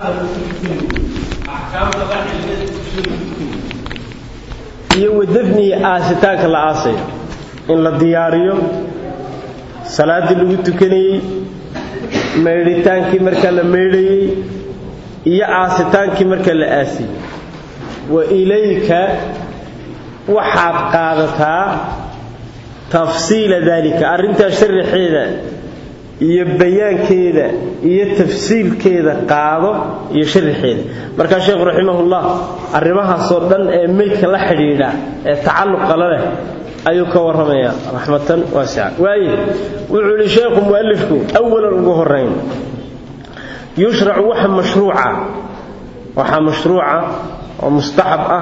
iyo wadafnihi aasitaanka la aasayo in la diyaariyo salaaddii lagu tukanayey maydhitaankii marka la maydhayey iyo aasitaankii marka la aasiyey wa ilayka waxaad qaadataa tafsiila daalika arrintaa sharaxeeda iyo bayaankeeda iyo tafsiilkeeda qaado iyo sharaxeeda markaa sheekhu raximahullah arrimahaasoo dhan ee meydka la xidhiidha ee tacalluqa la leh ayuu ka warramayaa raxmatan waasica waaye wuxuu ihi sheekhu mu'alifku awalan ugu horrayn yushracu waxa mashruuca waxaa mashruuca oo mustaxab ah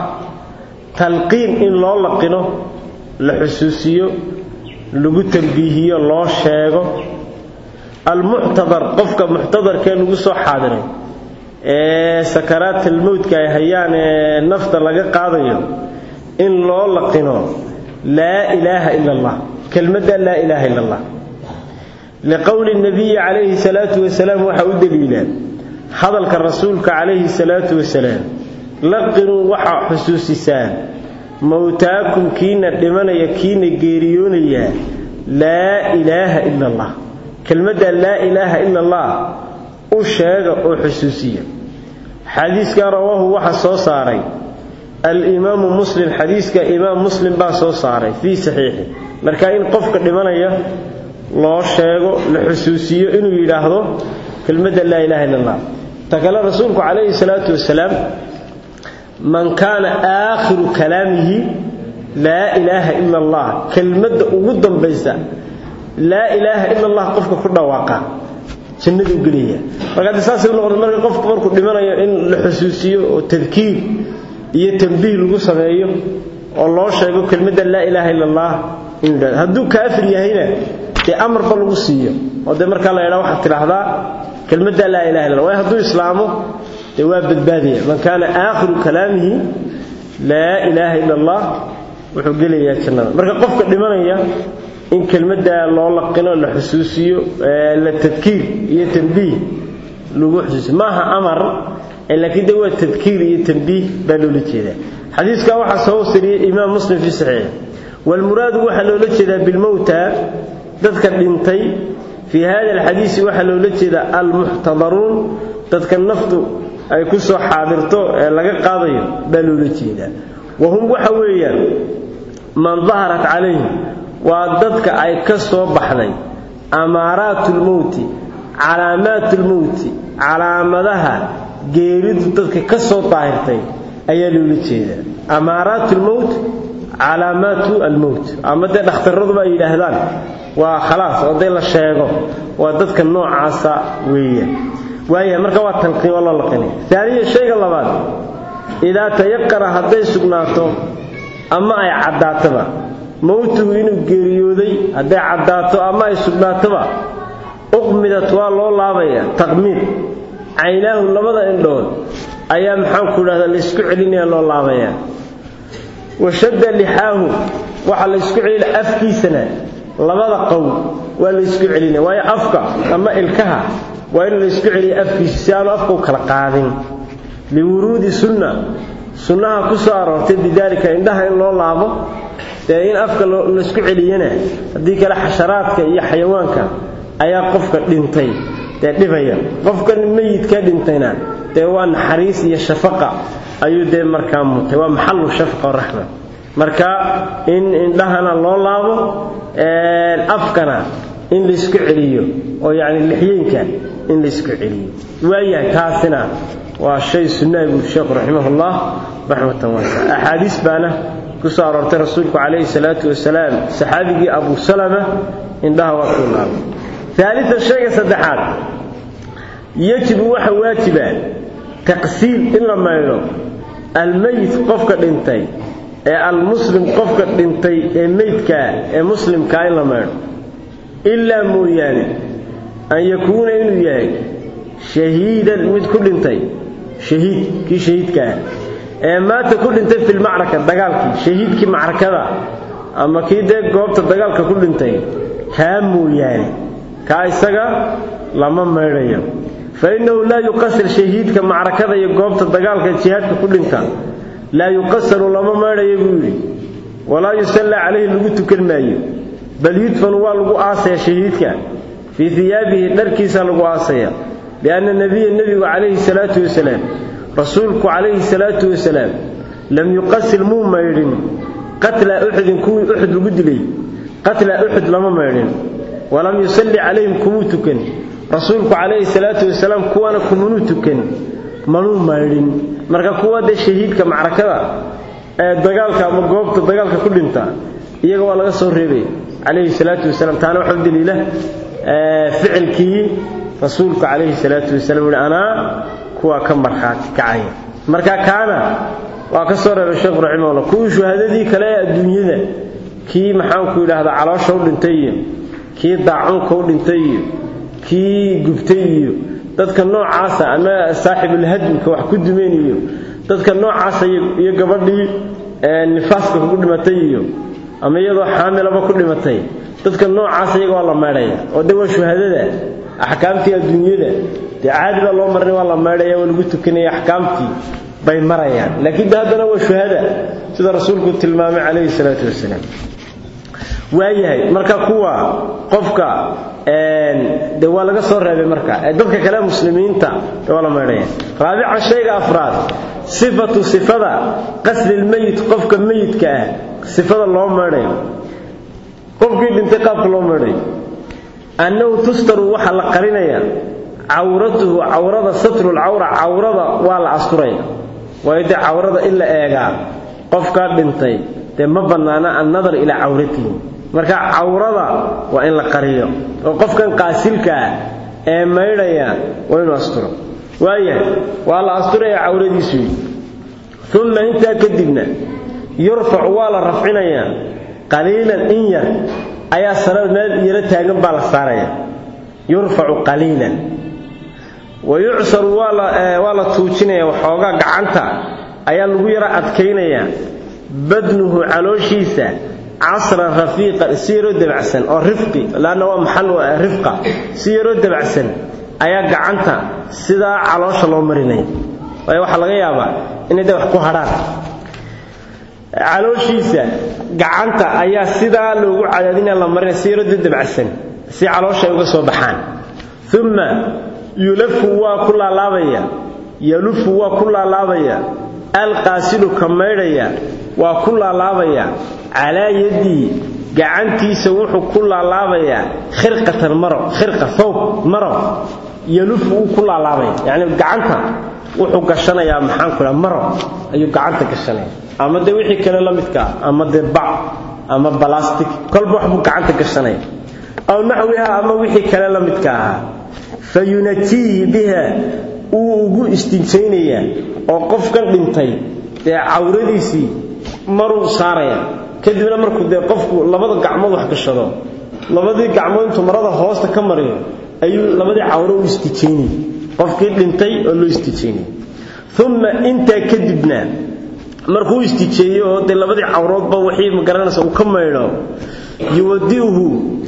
talqiin in loo laqino la xusuusiyo lagu tambiihiyo loo sheego almuctadar qofka muctadarkee lagu soo xaadiray ee sakaraatulmowdka ay hayaan ee nafta laga qaadayo in loo laqino laa ilaaha ila allah kelmadda laa ilaaha ila allah liqowli nabiyi calayhi salaatu wasalaam waxaa u daliilaa hadalka rasuulka calayhi salaatu wasalaam laqinuu waxaa xusuusisaan mowtaakum kiina dhimanaya kiina geeriyoonaya laa ilaaha ila allah kelmadda laa ilaaha ila allah u sheega oo xusuusiya xadiiskaa rawaahu waxa soo saaray alimaamu muslim xadiiska imaam muslim baa soo saaray fii saxiixi marka in qofka dhimanaya loo sheego la xusuusiyo inuu yidhaahdo kelmadda laa ilaha illa allah ta kale rasuulku calayhi salaatu wasalaam man kaana aakhiru kalaamihi laa ilaaha ila allah kelmadda ugu dambaysa laa ilaaha ila allah qofka ku dhawaaqa jannaduu gelaya marka haddii saasay u noqoto marka qofku markuu dhimanayo in la xusuusiyo oo tadkiir iyo tambiih lagu sameeyo oo loo sheego kelmadda laa ilaaha ila allah inuu yidhahdo hadduu kaafir yahayna dee amarba lagu siiyo oo dee markaa la yidhaha waxaad tidhaahdaa kelmadda laa ilaha illa allah waayo hadduu islaamo dee waa badbaadaya man kaana aakhiru kalaamihi laa ilaaha ila allah wuxuu gelayaa jannada marka qofka dhimanaya in kelmaddaa loo laqino la xusuusiyo la tadkiir iyo tambiih lagu xusuusiyo maaha amar laakiin de waa tadkiir iyo tambiih baa loola jeedaa xadiiskaa waxaa soo wasiriyey imaam muslim fii saxiix waalmuraadu waxaa loola jeedaa bilmowta dadka dhintay fii hada alxadiisi waxaa loola jeedaa almuxtadaruun dadka naftu ay ku soo xaadirto ee laga qaadayo baa loola jeedaa wahum waxa weeyaan man daharat calayhim waa dadka ay ka soo baxday amaaraatulmowti calaamaatulmowti calaamadaha geeridu dadka ka soo daahirtay ayaa loola jeedaa amaaraatulmowt calaamaatu almowt ama dee dhakhtarraduba ay yidhaahdaan waa khalaas oo dee la sheego waa dadka noocaasa weeyaan waaya marka waa talqiin waa loo laqinay aaniya shayga labaad idaa tayaqana hadday sugnaato ama ay caddaatoba mowtuhu inuu geeriyooday hadday caddaato ama ay sugnaatoba uqmidat waa loo laabaya taqmiid caynaahu labada indhood ayaa maxaanku idhahdaa laysku celinaya loo laabayaa washadda lixaahu waxaa laysku celina afkiisana labada qow waa laysku celinaya waayo afka ama ilkaha waa in laysku celiya afkiisa si aanu afka u kala qaadin liwuruudi sunna sunnaha ku soo aroortay bidaalika indhaha in loo laabo dee in afka laysku celiyana haddii kale xasharaadka iyo xayawaanka ayaa qofka dhintay dee dhibaya qofkan meyidka dhintayna dee waa naxariis iyo shafaqa ayuu dee markaa mutay waa maxalu shafaqa raxma marka in indhahana loo laabo afkana in laysku celiyo oo yacni lixyeynka in laysku celiyo waayahay taasina waa shay sunnaa buu sheekhu raximahullah raxmatan waasa axaadiis baana ku soo aroortay rasuulku calayhi salaatu wasalaam saxaabigii abu salama indhaha waa kuu laabay aalian shayga saddexaad yajibu waxa waajiba taqsiil in la maydho almeyit qofka dhintay ee almuslim qofka dhintay ee meydkaa ee muslimkaa in la maydho ilaa mooyaane an yakuuna inuu yahay shahiidan mid ku dhintay shahiid kii shahiidkaah ee maanta ku dhintay filmacraka dagaalkii shahiidkii macrakada ama kii dee goobta dagaalka ku dhintay kaa mooyaane kaa isaga lama maydhayo fa innahu laa yuqasir shahiidka macrakada iyo goobta dagaalka jihaadka ku dhinta laa yuqasaru lama maydhayo buu yidhi walaa yusallaa calayhi lagu tukan maayo bal yudfanu waa lagu aasaya shahiidka fii hiyaabihi dharkiisa lagu aasaya lianna nebiya nebigu calayhi salaatu wasalaam rasuulku calayhi salaatu wasalaam lam yuqasil muu maydhin qatla uxudin kuwii uxud lagu dilay qatla uxud lama maydhin walam yusalli calayhim kumuu tukan rasuulku calayhi salaatu wasalaam kuwana kumanuu tukan manuu maydhin marka kuwa dee shahiidka macrakada ee dagaalka ama goobta dagaalka ku dhinta iyaga waa laga soo reebay calayhi salaatu wasalaam taana waxa u daliila ficilkii rasuulku calayhi salaatu wasalaam wuhi anaa kuwaa ka markhaati kacaya marka kaana waa ka soo reebay sheekhu raximahullah kuwii shuhadadii kale ee adduunyada kii maxaanku yidhaahdaa caloosha u dhintay iyo kii daacunka u dhintay iyo kii gubtay iyo dadka noocaasa ama saaxibulhadmka wax ku dumeen iyo dadka noocaasa iyo gabadhii nifaaska kugu dhimatay iyo ama iyadoo xaamilaba ku dhimatay dadka noocaasa iyaga waa la maydhaya oo de waa shuhadada axkaamtii adduunyada dee caadi baa loo marinay waa la maydhaya waa lagu tukanaya axkaamtii bay marayaan laakiin de haddana waa shuhada sida rasuulku tilmaamay calayhi salaatu wasalaam waayahay marka kuwa qofka de waa laga soo reebay marka dadka kale muslimiinta de waa la maydhaya raabican shayga afraad sifatu sifada qaslilmeyit qofka meyidka ah sifada loo maydhayo qofkii dhintay qaabka loo maydhayo annahu tustaru waxaa la qarinaya cawratuhu cawrada satrulcawra cawrada waa la asturaya waayo dee cawrada in la eegaa qofkaa dhintay dee ma bannaana annadar ilaa cawratihi marka cawrada waa in la qariyo oo qofkan qaasilkaa ee maydhaya waa inuu asturo waayahay waa la asturaya cawradiisu uma intaa kadibna yurfacu waa la rafcinayaa qaliilan in yar ayaa sanad meel yaro taagan baa la saaraya yurfacu qaliilan wa yucsaru waa la tuujinaya waxoogaa gacanta ayaa lagu yaro adkaynayaa badnuhu calooshiisa casran rafiiqan si yaroo dabacsan oo rifqi laanna waa maxal rifqa si yaroo dabacsan ayaa gacanta sidaa caloosha loo marinaya waayo waxaa laga yaabaa inay de wax ku hadhaan calooshiisa gacanta ayaa sidaa loogu cadaadinaya la marinaya si yaroo dabacsan si caloosha ay uga soo baxaan uma yulafu waa ku laalaabaya yalufu waa ku laalaabaya alqaasilu ka maydhaya waa ku laalaabaya calaa yadii gacantiisa wuxuu ku laalaabayaa khirqatan maro khirqa thawb maro yalufu wuu ku laalaabaya yacni gacanta wuxuu gashanayaa maxaan ku dhaha maro ayuu gacanta gashanaya ama dee wixii kale la midkaa ama dee bac ama balastic kolba wax buu gacanta gashanaya aw naxwiha ama wixii kale la midka ahaa fa yunatiihi biha wuu ugu istinjaynayaa oo qofkan dhintay dee cawradiisii maruu saaraya kadibna markuu dee qofku labada gacmood wax gashado labadii gacmood intuu marada hoosta ka mariyo ayuu labadii cawro u istijaynayay qofkii dhintay oo loo istijaynayay uma intaa kadibna markuu istijeeyo oo dee labadii cawroodba wixii magaranaysa uu ka maydho yuwadiuhu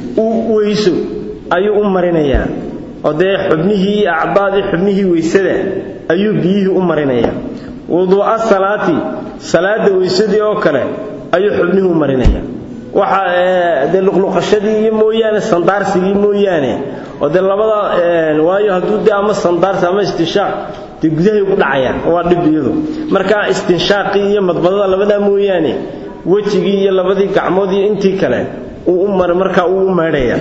uu weyso ayuu u marinayaa oo dee xubnihii acdaadii xubnihii weysada ayuu biyihii u marinayaa wuduu'a salaati salaada weysadii oo kale ayuu xubnihii u marinaya waxa dee luqluqashadii iyo mooyaane sandaarsigii mooyaane oo dee labada waayo hadduu dee ama sandaarsi ama istinshaaq dee gudahay ugu dhacayaan waa dhib iyadu marka istinshaaqii iyo madbadada labadaa mooyaane wejigii iyo labadii gacmood iyo intii kale uu u mar markaa uu u maydhaya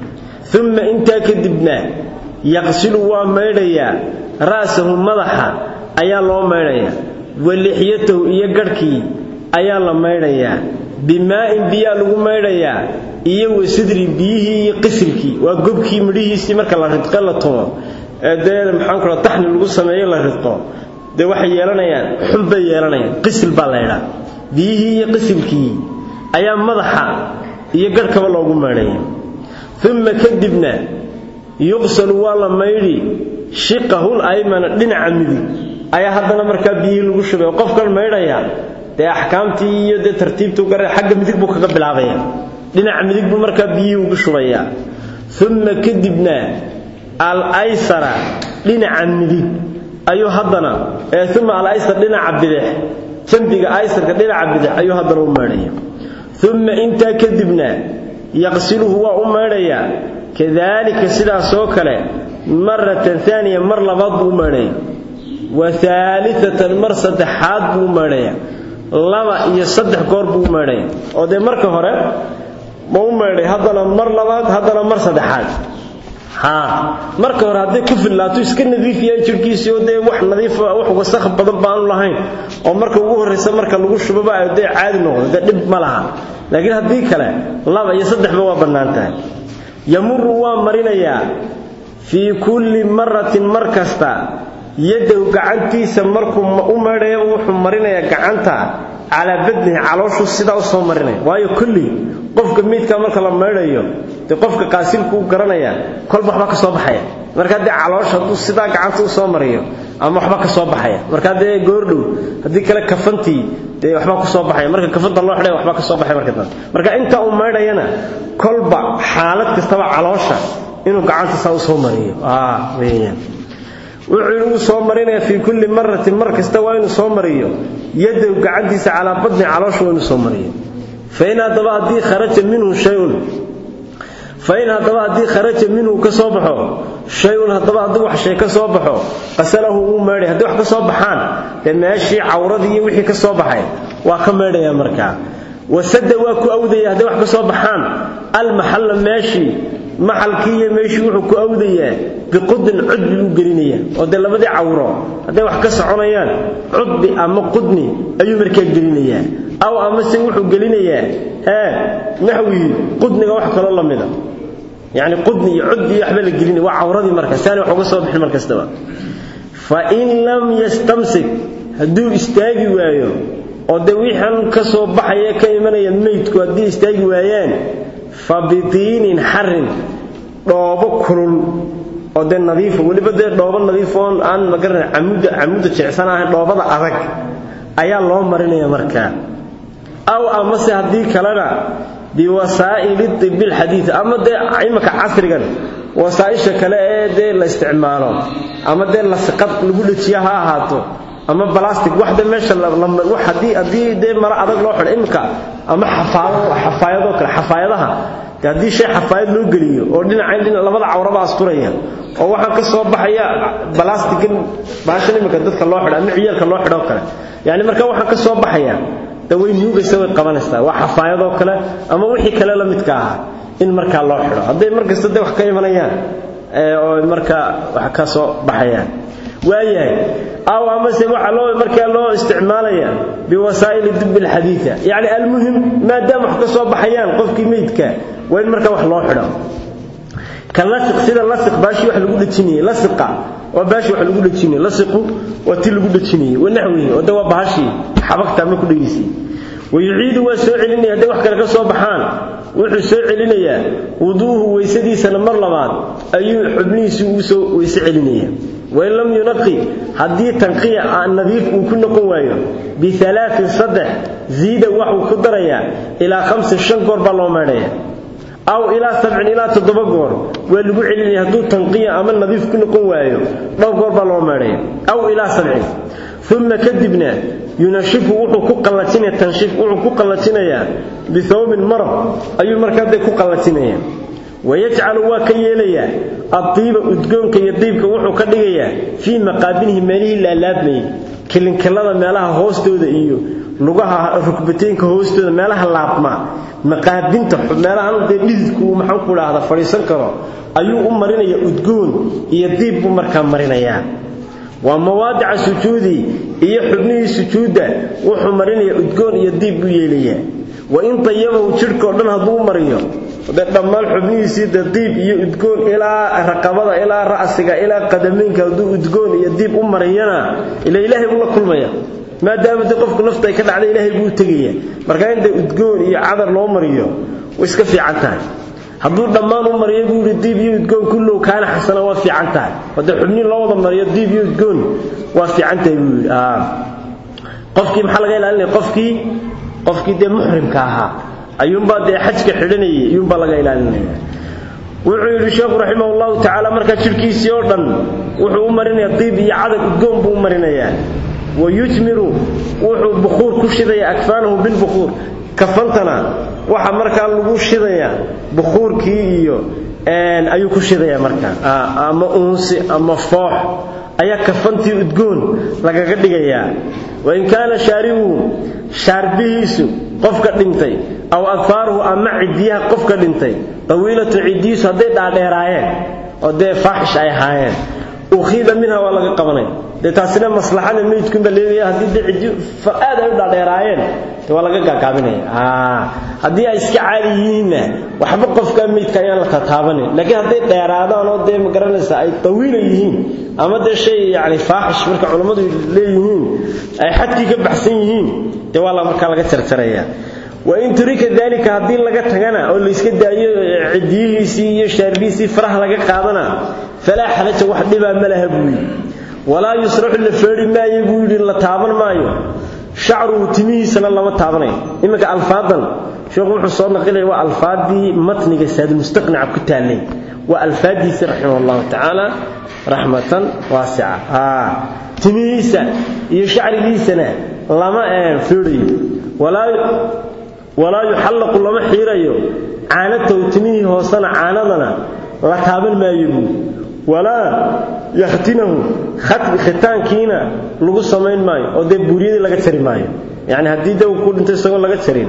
uma intaa kadibna yaqsilu waa maydhayaa ra'sahu madaxa ayaa loo maydhayaa wa lixyatahu iyo garhkii ayaa la maydhayaa bimaa'in biyaa lagu maydhayaa iyo wasidri biyihii iyo qisilkii waa gobkii midhihiisii marka la ridqe la tumo ee dee maxaan kula taxni lagu sameeyo la ridqo dee waxay yeelanayaan xun bay yeelanayaan qisil baa la ydhaa biyihii iyo qisilkii ayaa madaxa iyo garhkaba loogu maydhaya uma kadibna yuqsalu waa la maydhi shiqahul aymana dhinaca midig ayaa haddana markaa biyihii lagu shubay oo qofkan maydhaya dee axkaamtii iyo dee tartiibtuu gara xagga midig buu kaga bilaabaya dhinaca midig buu markaa biyihii ugu shubayaa uma kadibna al aysara dhinaca midig ayuu haddana ee uma alaysar dhinaca bidix jambiga aysarka dhinaca bidix ayuu haddana u maydhaya uma intaa kadibna yaqsiluhu waa u maydhayaa kadaalika sidaasoo kale maratan aaniya mar labaad buu u maydhaya wa aaliatan mar saddexaad buu u maydhaya laba iyo saddex goor buu u maydhaya oo dee marka hore ma u maydhay haddana mar labaad haddana mar saddexaad haa marka hore haddii ku fillaato iska nadiifiyaan jirhkiisii oo dee wax nadiif wax wasakh badan baanu lahayn oo marka ugu horraysa marka lagu shubaba ay dee caadi noqdo dee dhib ma laha laakiin haddii kale laba iyo saddexba waa bannaan tahay yamuru waa marinayaa fii kulli maratin mar kasta yadow gacantiisa markuu u maydhayaba wuxuu marinayaa gacanta calaa badnihi calooshuu sidaa u soo marinaya waayo kulli qofka miidkaa marka la maydhayo dee qofka qaasilku u garanaya kolba waxba ka soo baxaya markaa dee caloosha hadduu sidaa gacanta u soo mariyo ama waxba ka soo baxaya markaa dee goordhow haddii kale kafantii dee waxbaa ku soo baxaya marka kafanta loo xidhay waxbaa ka soo baxaya marka dambe marka inta uu maydhayana kolba xaalad kastaba caloosha inuu gacanta saa u soo mariyo weeyaan wuxuu inuu soo marinaya fii kulli maratin mar kasta waa inuu soo mariyo yadow gacantiisa calaa badni caloosha waa inuu soo mariyo fain haddaba haddii kharaja minhu shayun fain haddaba haddii kharaja minhu ka soo baxo shay-un haddaba haddii wax shay ka soo baxo qasalahu wuu meedhay haddii wax ka soo baxaan dee meeshii cawradii iyo wixii ka soo baxay waa ka meedhaya markaa wasada waa ku awdaya hadday wax ka soo baxaan almaxalla meeshii maxalkii iyo meeshii wuxuu ku awdayaa biqudin cudbi buu gelinaya oo dee labadii cawro hadday wax ka soconayaan cudbi ama qudni ayuu markaa gelinayaa aw amase wuxuu gelinayaa ee naxwii qudniga wax kaloo la mida yacni qudni iyo cudbi iyo waxba la gelinaya waa cawradii marka si aanay wax uga soo bixin mar kastaba fa in lam yastamsik hadduu istaagi waayo oo dee wixan ka soo baxaya ka imanaya meydku haddii istaagi waayaan fa bidiinin xarin dhoobo kulul oo dee nadiifa weliba dee dhoobo nadiif oon aan magaran camuda camuda jecsan ahayn dhoobada adag ayaa loo marinaya markaa aw amase haddii kalena biwasaa'ili tibi lxadiid ama dee imaka casrigan wasaa'isha kale ee dee la isticmaalo ama dee lasiqad lagu dhejiya ha ahaato ama balastic waxda meesha haddii haddii dee maro adag loo xidho imika ama xafaayadoo kale xafaayadaha de haddii shay xafaayad loo geliyo oo dhinacayn dhinac labada cawraba asturaya oo waxaa ka soo baxaya balastigan baashan imika dadka loo xidho ama ciyaalka loo xidho kale yani marka waxaa ka soo baxaya de way nuugaysa way qabanaysaa waa xafaayadoo kale ama wixii kale la midka ahaa in markaa loo xidho hadday markasta de wax ka imanayaan oo markaa wax ka soo baxayaan waayahay aw amase waxaa loo markaa loo isticmaalaya biwasaa'ili dibi lxadiida yacni almuhim maadaama wax ka soo baxayaan qofkii meydka waa in markaa wax loo xidho ka lasiq sida lasiq baashii wax lagu dhejinayay lasiqa waa baashii wax lagu dhejinayay lasiqu waa ti lagu dhejinayay wanaxwihi oo de waa bahashii xabagta ama ku dhegaysay wayuciidu waa soo celinaya hadday wax kale ka soo baxaan wuxuu soo celinayaa wuduuhu weysadiisana mar labaad ayuu xubnihiisii ugu soo weyse celinaya wain lam yunaqi haddii tanqiya nadiif uu ku noqon waayo bialaain saddex ziida waxuu ku darayaa ilaa hamsin shan goor baa loo meedhaya aw ilaa sabcin ilaa toddoba goor waa lagu celinaya hadduu tanqiya ama nadiif ku noqon waayo dhowr goor baa loo meedhaya aw ilaa sabcin uma kadibna yunashifu wuxuu ku qallajinaya tanshiif wuxuu ku qallajinayaa bihawbin marab ayuu markaa dee ku qallajinaya wayajcalu waa ka yeelayaa addiiba udgoonka iyo diibka wuxuu ka dhigayaa fii maqaabinihi meelihii laalaabmayay kilinkilada meelaha hoostooda iyo lugaha rukbateynka hoostooda meelaha laabmaa maqaabinta meelahan dee dhididku uu maxaan ku dhahda fadhiisan karo ayuu u marinayaa udgoon iyo diib buu markaa marinayaa waa mawaadica sujuudi iyo xubnihii sujuudda wuxuu marinayaa udgoon iyo diib buu yeelayaa wa in dayabahu jidhkao dhan hadduu u mariyo dee dhammaan xubnihiisii de diib iyo udgoon ilaa raqabada ilaa ra'siga ilaa qadameynka hadduu udgoon iyo diib u mariyana ila ilaahay buu la kulmaya maadaama dee qofku nafta ay ka dhacday ilaahay buu u tegaya marka in dee udgoon iyo cadar loo mariyo way iska fiican tahay hadduu dhammaan u mariyo buu yidhi diib iyo udgoon kullow kaana xasana waa fiican tahay haddee xubnihi loo wada mariyo diib iyo udgoon waa fiican tahay buu yidhi qofkii maxaa laga ilaalinaya qofkii qofkii dee muxrimka ahaa ayuunbaa dee xajka xidhanayay ayuunbaa laga ilaalinaya wuxuu yidhi sheekhu raximah allahu tacaala markaa jidhkiisii oo dhan wuxuu u marinayaa diib iyo cadad udgoon buu u marinayaa wa yujmiru wuxuu bukhuur ku shidayaa akfaanahu bilbukhuur kafantana waxa markaa lagu shidayaa bukhuurkii iyo ayuu ku shidayaa markaa ama uunsi ama foox ayaa kafantii udgoon lagaga dhigayaa wain kaana shaaribuhu shaarbihiisu qofka dhintay aw adfaaruhu ama ciddiyaha qofka dhintay tawiilatu ciddiyiisu hadday dhaadheeraayeen oo dee faaxish ay ahaayeen ukhiida minha waa laga qabanay dee taasina maslaxada meydkunba leedayaa haddii dee ciddi aad ay u dhaadheeraayeen de waa laga gaagaabinaya haddii ay iska caadi yihiinna waxba qofka meydka ayaan la tataabanin laakiin hadday dheeraadaan oo dee magaranaysa ay tawiila yihiin ama dee shay yani faaxish marka culammadu leeyihiin ay xadkii ka baxsan yihiin dee waa markaa laga jarjaraya wain turika dalika haddii laga tagana oo layska daayo cidiyihiisii iyo shaarbihiisii faraha laga qaadana falaa xalaja wax dhibaa ma laha buu yidhi walaa yusraxu la feedhi maayo buu yidhi la taaban maayo shacruhu timihiisana lama taabanayo iminka alfaadan sheekhu wuxuu soo naqilaya waa alfaadii matniga saadmustaqnica ku taallay waa alfaadiisi raximah allahu tacaala raxmatan waasica timihiisa iyo shacrigiisana lama feedhayo walaa yuxallaqu lama xiirayo caanatahu timihii hoosena caanadana la taaban maayo buu walaa yakhtinahu khitaankiina lagu samayn maayo oo dee buuriyadii laga jari maayo yacni haddii de uu ku dhinto isagoo laga jarin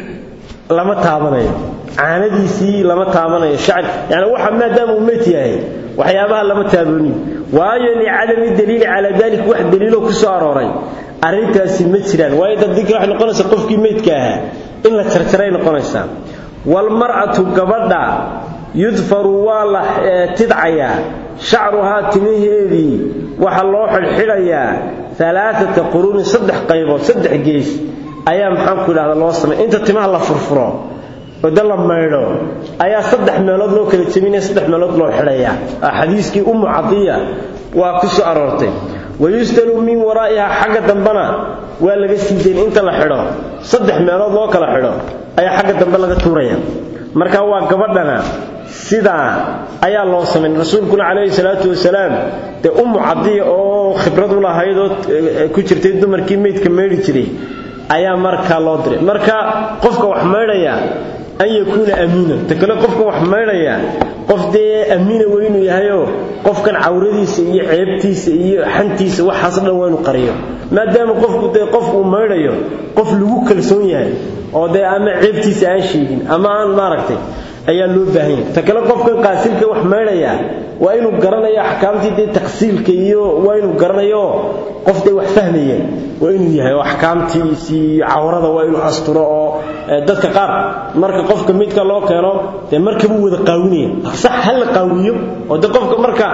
lama taabanayo caanadiisii lama taabanayo shacri yani waxa maadaama uu meyd yahay waxyaabaha lama taabani waayo licadami daliili calaa dalik wax daliiloo ku soo arooray arrintaasi ma jiraan waayo dadii kale waxay noqonaysaa qofkii meydka ahaa in la jarjaray noqonaysaa waalmar'atu gabadha yudfaru waa la tidcayaa shacruhaa timaheedii waxaa loo xidhxidhayaa alaaata quruunin saddex qaybood saddex gees ayaa maxaanku idhahda loo samay inta timaha la furfuro oo de la maydho ayaa saddex meelood loo kala jebinaya saddex meelood loo xidhayaa xadiiskii ummu cadiya waa ku soo aroortay wayustalu min waraa'iha xagga dambena waa laga sii dayn inta la xidho saddex meelood loo kala xidho ayaa xagga dambe laga tuuraya marka waa gabadhana sidaa ayaa loo samayn rasuulkuna calayhi salaatu wasalaam dee ummu cadiya oo khibrad u lahayd oo ku jirtay dumarkii meydka meydhi jiray ayaa markaa loo diray marka qofka wax maydhaya an yakuuna amiinan ta kale qofka wax maydhaya qof dee amiina waa inuu yahayoo qofkan cawradiisa iyo ceebtiisa iyo xantiisa waxaas dhan waa inuu qariyo maadaama qofku dee qof uu maydhayo qof lagu kalsoon yahay oo dee ama ceebtiisa aan sheegin ama aan maaragtay ayaa loo baahan yahay ta kale qofkan qaasilka wax maydhaya waa inuu garanayo axkaamtii dee taqsiilka iyo waa inuu garanayo qof dee wax fahmaya waa inuu yahay oo axkaamtiisii iyo cawrada waa inuu asturo oo dadka qaar marka qofka midka loo keeno dee markabuu wada qaawinaya sax ha la qaawiyo oo dee qofka marka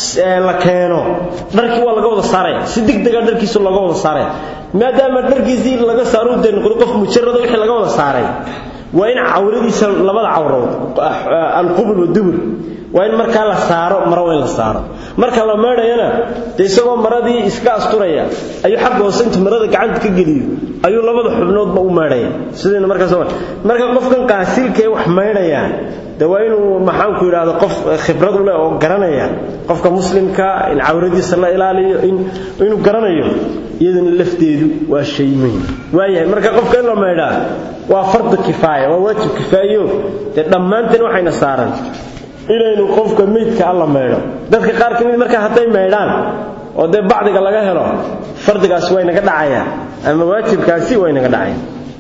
la keeno dharkii waa laga wada saaraya si degdega dharkiisa looga wada saaraya maadaama dharkiisii laga saaro dee noqdo qof mujarada wixii laga wada saaray waa in cawradiisa labada cawrood alqubul wadubur waa in markaa la saaro maro waa in la saaro marka la meedhayana dee isagoo maradii iska asturaya ayuu xagga hoose intu marada gacanta ka geliyo ayuu labada xubnoodba u meedhaya sidayna markaas marka qofkan qaasilka ee wax meydhaya de waa inuu maxaanku yidhaahdo qof khibrad u leh oo garanaya qofka muslimka in cawradiisa la ilaaliyo inuu garanayo iyaduna lafteedu waa shay muhim waayahay marka qofka in la meydhaa waa fardu kifaaya waa waajib kifaayo dee dhammaanteen waxayna saaran inaynu qofka meydka alla maydho dadka qaar ka mid markaa hadday maydhaan oo dee bacdiga laga helo fardigaasi waa inaga dhacaya ama waajibkaasi waa inaga dhacaya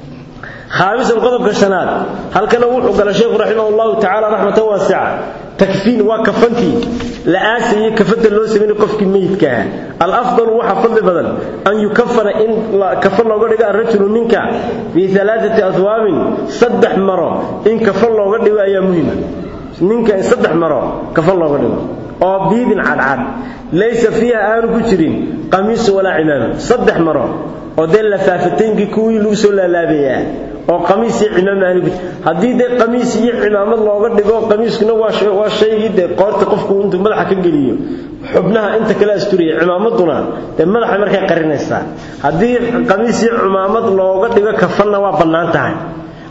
khaamisan qodobka shanaad halkana wuxuu gala sheekhu raximah allahu tacaala raxmatan waasica takfiin waa kafantii la aasayey kafanta loo sameynay qofkii meydka ah alafdalu waxa fadli badan an yukafana in kafan looga dhigo arrajulu ninka fii alaaati aswaabin saddex maro in kafan looga dhigo ayaa muhima ninka in saddex maro kafan looga dhigo oo biidin cadcad laysa fiiha aanu ku jirin qamiisu walaa cimaama saddex maro oo dee lafaafataynkii kuwii lagu soo laalaabayaa oo qamiis iyo cimaam aanu ku haddii dee qamiis iyo cimaamad looga dhigo qamiiskuna waa shaygii dee qoorta qofku intuu madaxa ka geliyo xubnaha inta kale asturiya cimaamaduna dee madaxa markay qarinaysaa haddii qamiis iyo cimaamad looga dhigo kafanna waa bannaan tahay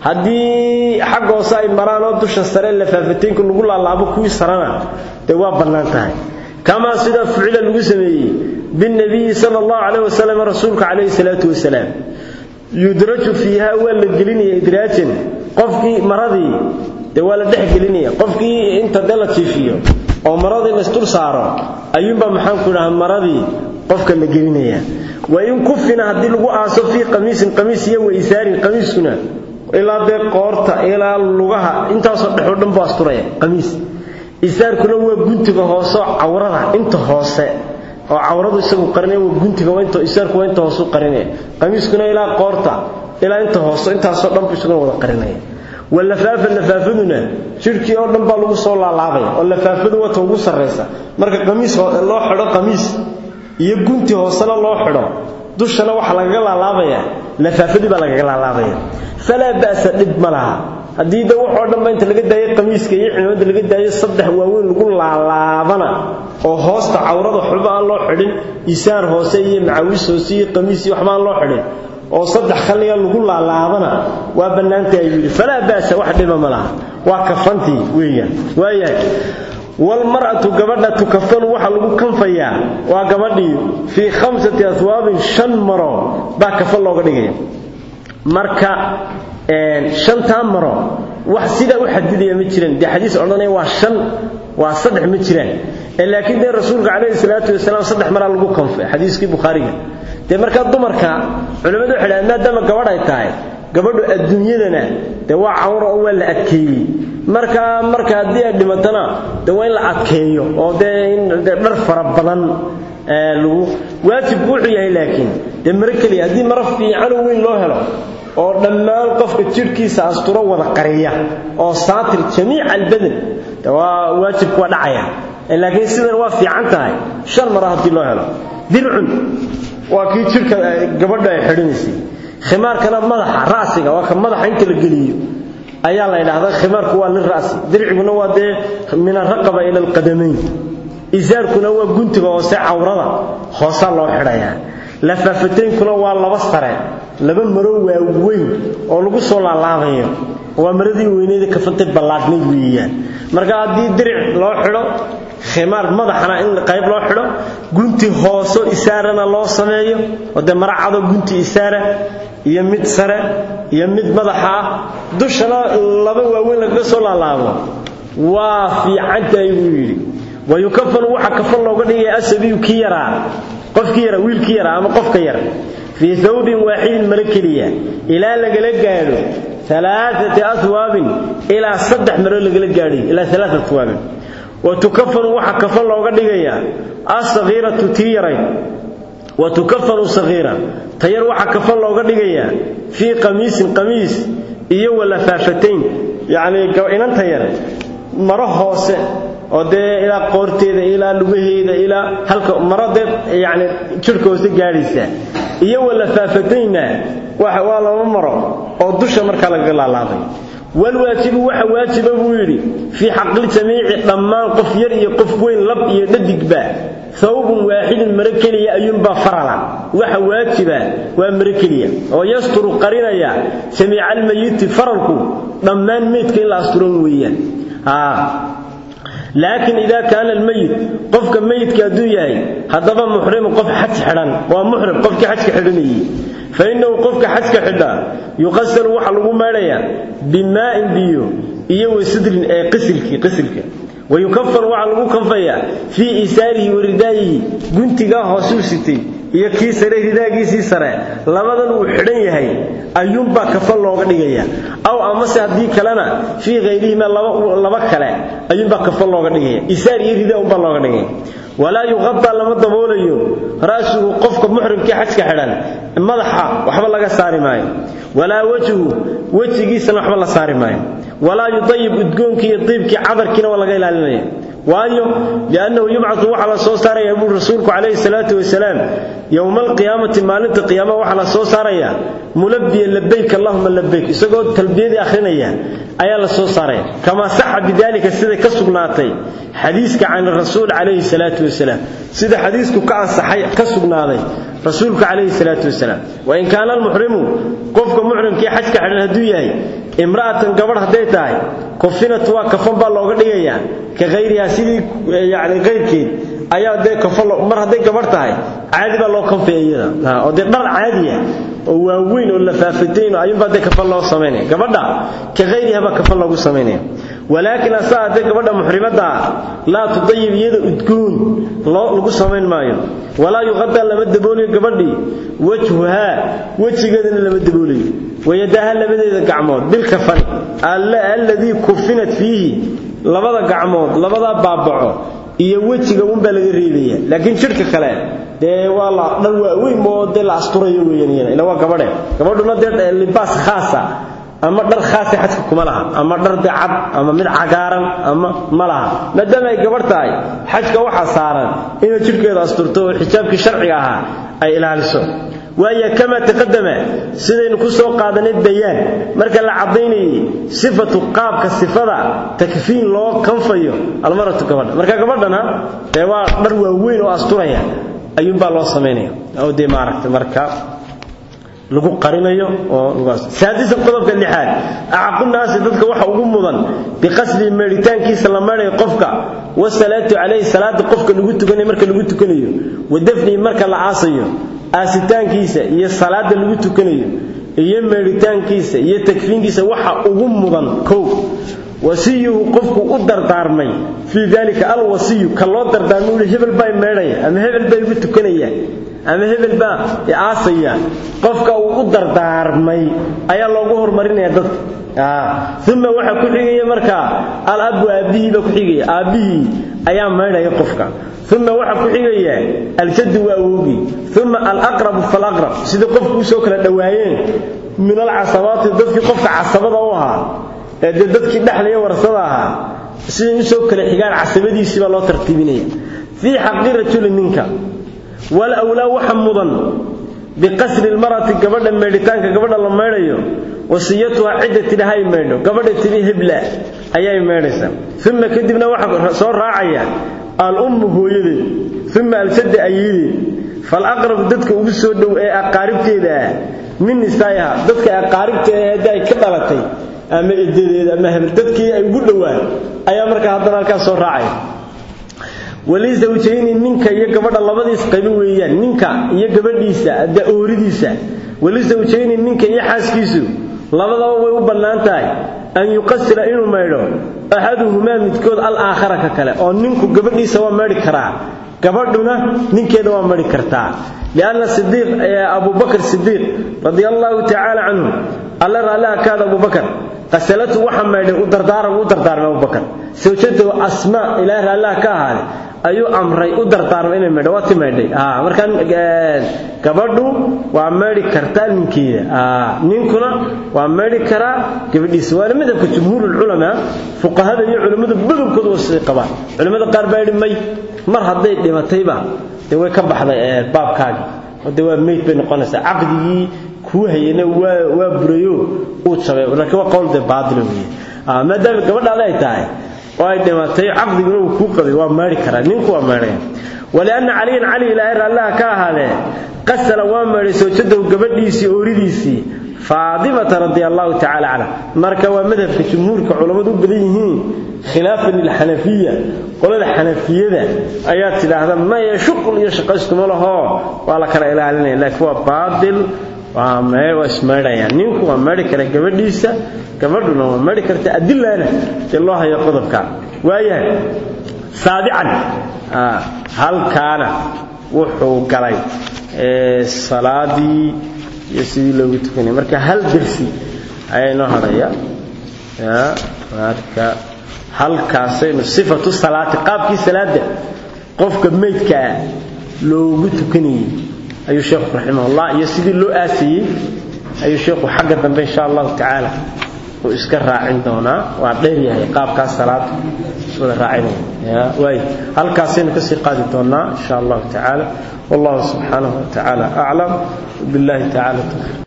haddii xagga hoose ay maraan oo dusha sare lafaafateenka lagu laalaabo kuwii sarana dee waa bannaan tahay kamaa sida ficila lagu sameeyey binnabiyi sala allahu calayh wasalam rasuulka calayhi salaatu wasalaam yudraju fiiha waa la gelinaya idraajan qofkii maradii dee waa la dhex gelinaya qofkii inta dee la jiifiyo oo maradii laysdul saaro ayuunbaa maxaanku idhaha maradii qofka la gelinaya wa in kufina haddii lagu aaso fii qamiisin qamiis iyo waisaarin qamiiskuna ilaa dee qoorta ilaa lugaha intaasoo dhexoo dhan buu asturaya qamiis isaarkuna waa guntiga hoose oo cawrada inta hoose oo cawradu isagu qarinaya waa guntiga waa isaarku waa inta hoose u qarinaya qamiiskuna ilaa qoorta ilaa inta hoose intaasoo dhan buu isaguna wada qarinaya walafaafa lafaafaduna jidhkii oo dhan baa lagu soo laalaabaya oo lafaafadu wata ugu sarraysa marka qamiis loo xidho qamiis iyo gunti hoosena loo xidho dushana waxaa lagaga laalaabaya lafaafadii baa lagaga laalaabaya falaa ba'sa dhib ma laha haddii da waxoo dhanba inta laga daayo qamiiska iyo cimaamada laga daayo saddex waaweyn lagu laalaabana oo hoosta cawrada waxba aan loo xidhin isaar hoose iyo macawiis hoose iyo qamiis iyo waxba aan loo xidhin oo saddex khalliga lagu laalaabana waa bannaantay ayuu yidhi falaa ba'sa wax dhiba ma laha waa kafantii weeyaan waayahay walmar'atu gabadha tukafanu waxa lagu kanfayaa waa gabadhii fii khamsati aswaabin shan maro baa kafan looga dhigaya marka shantaa maro wax sidaa u xadidaya ma jiraan dee xadiis odhanaya waa shan waa saddex ma jiraan laakiin dee rasuulka calayhi salaatu wasalaam saddex maraa lagu kanfay xadiiskii bukhaariga dee markaa dumarka culimmadu waxay dhahaan maadaama gabadh ay tahay gabadhu adduunyadana dee waa cawro oo waa la adkeeyey marka marka haddii ay dhimatana dee waa in la adkeeyo oo dee in dhar fara badan lagu waajibku wuxuu yahay laakiin dee maro keliya haddii maro fiican oo weyn loo helo oo dhammaan qofka jidhkiisa asturo wada qariya oo saatir jamiica albadan de waa waajibku waa dhacaya laakiin sidan waa fiican tahay shan maro haddii loo helo dircun waa kii jidhka gabadha ay xidhinaysay khimaarkana madaxa ra'siga waa ka madaxa inta la geliyo ayaa la yidhaahdaa khimaarku waa lira'si dirciguna waa dee min araqaba ila alqadamayn isaarkuna waa guntiga hoose cawrada hoosaa loo xidhayaa lafaafataynkuna waa laba sare laba maro waaweyn oo lagu soo laalaabayo waa maradii weyneeda kafantay ballaadhnayd weeyaan marka haddii diric loo xidho khimaar madaxana in qayb loo xidho gunti hooso isaarana loo sameeyo oo dee mara cado gunti isaara iyo mid sare iyo mid madaxa ah dushana laba waaweyn lagaga soo laalaabo waa fiicantahay buu yidhi wayukafanu waxa kafan looga dhigaya asabiyu kii yaraa qofkii yara wiilkii yaraa ama qofka yar fii thawbin waaxidin maro keliya ilaa lagala gaadho alaaati aswaabin ilaa saddex maro lagala gaadhay ilaa alaaa aswaabin wa tukafanu waxa kafan looga dhigayaa assakiiratu tii yarayd wa tukafanu sakiira tayar waxa kafan looga dhigayaa fii qamiisin qamiis iyo walafaafatayn yacnii inanta yar maro hoose oo dee ilaa qoorteeda ilaa lugaheeda ilaa halka maro dee yacni jidhka hoose gaadhaysa iyo walafaafatayna waxa waa laba maro oo dusha markaa lagaga laalaabay walwaajibu waxa waajiba buu yidhi fii xaqli jamiici dhammaan qof yar iyo qof weyn lab iyo dhadigba thawbun waaxidun maro keliya ayuunbaa farala waxa waajiba waa maro keliya oo yasturu qarinaya jamiica almayiti faralku dhammaan meydka in la asturan weeyaan laakiin idaa kaana almayit qofka mayidka hadduu yahay haddaba muxrimu qof xaj xidhan waa muxrim qofkii xajka xidhanayey fa innahu qofka xajka xidhaa yuqasalu waxa lagu maydhayaa bimaa'in biyo iyo wasidrin ee qisilkii qisilka wayukafanu waxaa lagu kanfayaa fii isaarihi wa ridaayihi guntigaa hoosuu sitay iyo kii sare ridaagiisii sare labadan uu xidhan yahay ayuunbaa kafan looga dhigaya aw amase haddii kalena fii hayrihima laba kale ayuunbaa kafan looga dhigaya isaar iyo ridaa unbaa looga dhigaya walaa yuqadaa lama daboolayo ra'suhu qofka muxrimkii xajka xidhan madaxa waxba laga saari maayo walaa wejhu wejigiisana waxba la saari maayo walaa yudayib udgoonkii iyo diibkii cadarkiina waa laga ilaalinaya waayo liannahu yubcatu waxaa la soo saaraya buu rasuulku calayhi salaatu wasalaam yowma alqiyaamati maalinta qiyaamaha waxaa la soo saaraya mulabbiya labayk allahuma labayk isagoo talbiyadii akhrinaya ayaa la soo saaraya kamaa saxa bidalika siday ka sugnaatay xadiiska can rasuul calayhi salaatu wasalaam sida xadiisku ka ansaxay ka sugnaaday rasuulka calayhi salaatu wasalaam wasalaam wain kaana almuxrimu qofka muxrimkii xajka xidhan hadduu yahay imra'atan gabadh hadday tahay kufinat waa kafan baa looga dhigayaa ka hayrihaa sidii yani kayrkeed ayaa dee kafan mar hadday gabadh tahay caadi baa loo kanfaya iyada oo dee dhar caadiya oo waaweyn oo lafaafatayn ayuunbaa dee kafan loo samaynaya gabadha ka hayriha baa kafan loogu samaynaya walaakiin asaa haddee gabadha muxrimadda ah laa tudayib iyada udgoon lagu samayn maayo walaa yuqadaa lama daboolayo gabadhii wajhuhaa wejigeedana lama daboolayo wayadaha labadeeda gacmood bilkafani alladii kufinat fiihi labada gacmood labadaa baabaco iyo wejiga unbaa laga reebaya laakiin jidhka kale dee waa la dhar waaweyn moo dee la asturayo weeyaan ila waa gabadhe gabadhuna dee libaas khaasa ama dhar khaasa xajka kuma laha ama dhar de cad ama mid cagaaran ama ma laha maadaama ay gabadh tahay xajka waxaa saaran inay jidhkeeda asturto oo xijaabkii sharciga ahaa ay ilaaliso waayo kamaa taqadama sidaynu ku soo qaadanay bayaan marka la caddaynayay sifatu qaabka sifada takfiin loo kanfayo almaratu gabadha marka gabadhana dee waa dhar waaweyn oo asturaya ayuunbaa loo samaynaya oo dee maaragtay marka lagu qarinayo oo saadisan qodobka lixaad acaqu naasi dadka waxa ugu mudan biqasdi meeritaankiisa la meerayo qofka wasalaatu calayhi salaada qofka lagu tukanayo marka lagu tukanayo wadafnihi marka la aasayo aasitaankiisa iyo salaada lagu tukanayo iyo meeritaankiisa iyo takfiinkiisa waxa ugu mudan kow wasiyuhu qofku u dardaarmay fii dalika alwasiyu ka loo dardaarmay uli hebel baa meedhaya ama hebel baa igu tukanaya ama hebel baa aasaya qofka uu u dardaarmay ayaa loogu horumarinaya dadka uma waxaa ku xigaya markaa alabu aabbihii baa ku xigaya aabbihii ayaa maydhaya qofka uma waxaa ku xigaya aljaddu waa awogii uma alaqrabu falaqrab sidai qofku usoo kala dhowaayeen min alcasabaati dadkii qofka casabada u ahaa ee dee dadkii dhexlaya warasada ahaa siday usoo kala xigaan casabadiisii baa loo tartiibinaya fii xaqi rajuli ninka walawlaa waxa mudan biqasri lmarati gabadha meedhitaanka gabadha la meedhayo wasiyatuha cidda tidhahay meedho gabadha tidhi hebla ayay meedhaysaa uma kadibna waxaa soo raacaya al-ummu hooyadeed uma aljadda ayeedeed falaqrabu dadka ugu soo dhow ee aqaaribteeda ah min nisaa'iha dadka aqaaribta ee hadda ay ka dhalatay ama edadeed ama hebel dadkii ay ugu dhowaan ayaa markaa haddana halkaas soo raacaya walisawjayni ninka iyo gabadha labadiis qaybo weeyaan ninka iyo gabadhiisa da ooridiisa walisawjayni ninka iyo xaaskiisu labadaba way u bannaan tahay an yuqasira inuu maydho axaduhumaa midkood alaakhara ka kale oo ninku gabadhiisa waa maydhi karaa gabadhuna ninkeeda waa maydhi kartaa lianna sidiiq abubakr sidiiq radia allaahu tacaala canhu alla raalliha kaada abubakar qasalatu waxa maydhay u dardaaran u dardaarmay abubakar sawjadahu asmaa ilaahay raalliha ka ahaaday ayuu amray u dardaarmay inay maydho waa ti maydhay markaan gabadhu waa maydhi kartaa ninkeeda ninkuna waa maydhi karaa gabadhiisa waana madhabka jumhuurulculamaa fuqahada iyo culimmadu badankoodu waa siday qabaan culimmada qaar baa yidhi may mar hadday dhimatayba dee way ka baxday baabkaagi oo dee waa meyd bay noqonaysaa caqdigii kuu hayana waa waa burayo uu jabay laakiin waa qowl dee baadila weeye maadaama gabadhaada ay tahay oo ay dhimatay caqdiguna uu kuu qabay waa maydhi karaa ninku waa maydhaya walianna caliyan cali ilaahay raallaha ka ahaadee qasala waa maydhay sawjadahu gabadhiisii ooridiisii faadimata radia allahu tacala canha marka waa madhabka jumhuurka culammadu u badan yihiin khilaafan lilxanafiya qolada xanafiyada ayaa tidhaahda maya shuqul iyo shaqayskuma lahoo waa la kala ilaalinaya laakiin waa baadil waa ismaydhayaan ninku waa maydhi kara gabadhiisa gabadhuna waa maydhi karta adilana dee loo hayo qodobka waayahay saabican halkaana wuxuu galay salaadii iyo sidii loogu tukanay marka hal dersi ayaa inoo hadhaya marka halkaasaynu sifatu salaati qaabkii salaada qofka meydka ah loogu tukanayey ayuu sheekhu raximahullah iyo sidii loo aasayey ayuu sheekhu xagga dambe insha allahu tacaala uu iska raacin doonaa waa dheer yahay qaabkaas salaada wada raacinaya waay halkaasaynu kasii qaadi doonaa insha allahu tacaala wallahu subxaanahu wa tacaala aclam billahi tacaala tawfiiq